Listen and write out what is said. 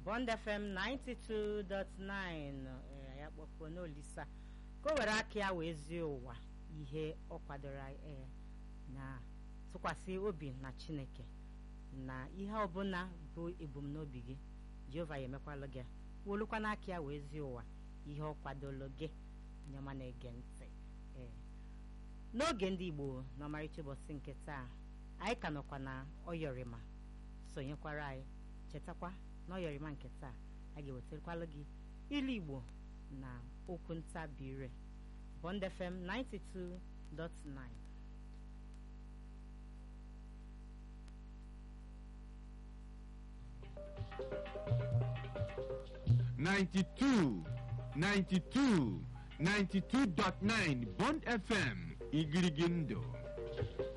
Bond FM 92.9 ee ya kpọkpọ n'olisa ka o were aka ya wee zie ụwa ihe ọ kwadoro ee na tụkwasị obi na Chineke na ihe ọbụla bụ ebumnobi gị Jehova ya emekwala gị wolukwa n'aka ya wee zie ụwa ihe ọ kwadoro gị nyema na-ege ntị ee n'oge ndị Igbo n'ọmarịcha ụbọchị nke taa anyị ka nọkwa na ọyọrịma sonyekwara anyị chetakwa na ọyọrịma nke taa a ga-ewetakwala gị ilu Igbo na okwu ntabire Bond FM 92.9 92, 92, 92.9 Bond FM Igirigindo.